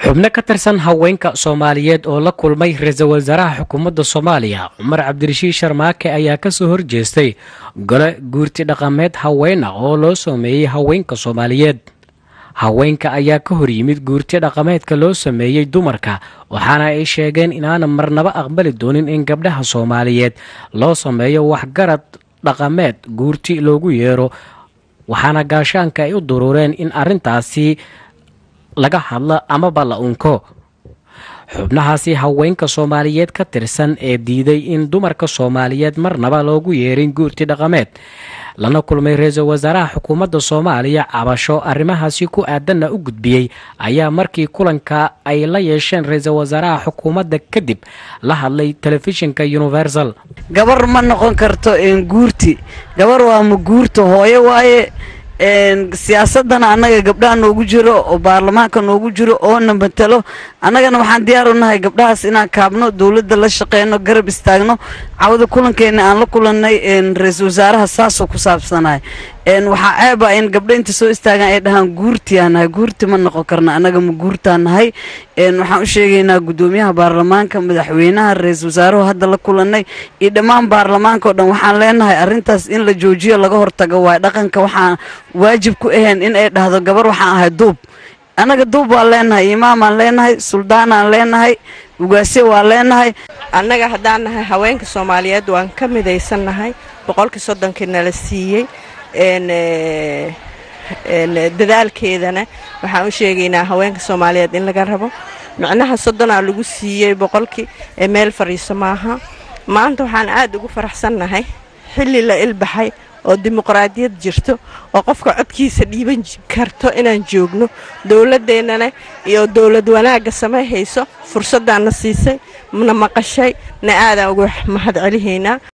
xubno ka tirsan haweenka soomaaliyeed oo la kulmay ra-iisul wasaaraha xukuumadda soomaaliya cumar cabdirashiid sharmaake ayaa kasoo horjeestay gole guurti dhaqameed haween ah oo loo sameeyey haweenka soomaaliyeed haweenka ayaa ka hor yimid guurti dhaqameedka loo sameeyey dumarka waxaana ay sheegeen inaana marnaba aqbali doonin in gabdhaha soomaaliyeed loo sameeyo waxgarad dhaqameed guurti loogu yeero waxaana gaashaanka ay u duruureen in arrintaasi laga hadlo amaba la unko xubnahaasi haweenka soomaaliyeed ka tirsan ee diiday in dumarka soomaaliyeed marnaba loogu yeerin guurti dhaqameed lana kulmay ra-iisul wasaaraha xukuumadda soomaaliya cabasho arrimahaasi ku aadanna u gudbiyey ayaa markii kulanka ay la yeesheen ra-iisul wasaaraha xukuumadda kadib la hadlay telefishinka universal gabar ma noqon karto guurti gabar waa ma guurta hooyo waaye siyaasadana annaga gabdhaha noogu jiro oo baarlamaanka noogu jiro oona matalo annagana waxaan diyaar u nahay gabdhahaas inaan kaabno dowladda la shaqeyno garab istaagno cawada kulankeena aan la kulannay ra-iisul wasaaraha saasoo ku saabsanay waxaa ceeba in gabdho inta soo istaagaan ay dhahaan guurtiyaa nahay guurti ma noqon karna annaga ma guurtaa nahay waxaan u sheegaynaa guddoomiyaha baarlamaanka madaxweynaha ra-iisul wasaaruhu hadda la kulannay iyo dhammaan baarlamaanka oo dhan waxaan leenahay arrintaas in la joojiyo laga hortago waay dhaqanka waxaan waajib ku ahayn in ay dhahdo gabar waxaan ahay duub annaga duub waan leenahay imaamaan leenahay suldaanaan leenahay ugaasye waan leenahay annaga haddaan nahay haweenka soomaaliyeed waan ka midaysannahay boqolkii soddonkii nala siiyey dadaalkeedana waxaan u sheegaynaa haweenka soomaaliyeed in laga rabo micnaha soddonaa lagu siiyey boqolkii ee meel fadhiiso maaha maanta waxaan aad ugu faraxsannahay xilli la ilbaxay oo dimuqraadiyad jirto oo qofka codkiisa dhiiban karto inaan joogno dowladdeennana iyo dowlad wanaagga samay hayso fursaddaanna siisay na maqashay na aadaan uga mahad celihaynaa